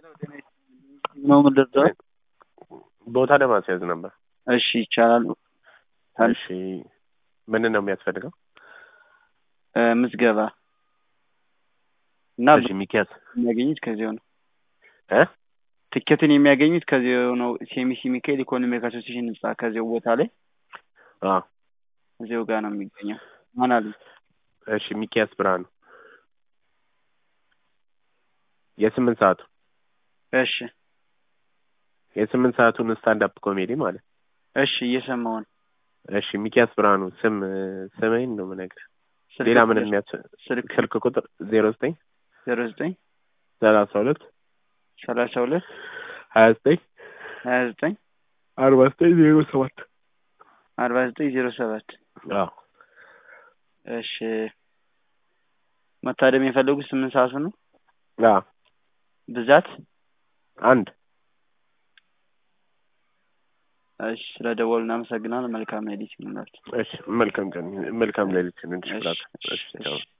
ነው የምንደርሰው? ቦታ ለማስያዝ ነበር። እሺ ይቻላል። እሺ ምን ነው የሚያስፈልገው? እ ምዝገባ እና እሺ ሚኪያስ የሚያገኙት ከዚያው ነው። እ ትኬትን የሚያገኙት ከዚያው ነው። ሴሚሲ ሚካኤል ኢኮኖሚክ አሶሲሽን ህንጻ ከዚያው ቦታ ላይ አ እዚያው ጋር ነው የሚገኘው። ማን አሉ? እሺ ሚኪያስ ብርሃኑ የስምንት ሰዓቱ እሺ የስምንት ሰዓቱን ስታንድ አፕ ኮሜዲ ማለት እሺ እየሰማሁ ነው። እሺ ሚኪያስ ብርሃኑ ስም ስምህን ነው የምነግርህ። ስልክ ሌላ ምን ቁጥር- የሚያስ ስልክ ስልክ ቁጥር ዜሮ ዘጠኝ ዜሮ ዘጠኝ ሰላሳ ሁለት ሰላሳ ሁለት ሀያ ዘጠኝ ሀያ ዘጠኝ አርባ ዘጠኝ ዜሮ ሰባት አርባ ዘጠኝ ዜሮ ሰባት አዎ እሺ መታደም የፈለጉት ስምንት ሰዓቱ ነው። አዎ ብዛት አንድ እሺ ስለ ደወሉ እናመሰግናለን። መልካም ሌሊት ይሁንላችሁ። እሺ መልካም ቀን መልካም ሌሊት እንድሽ እሺ፣ ብላት እሺ፣ እሺ ቻው እሺ።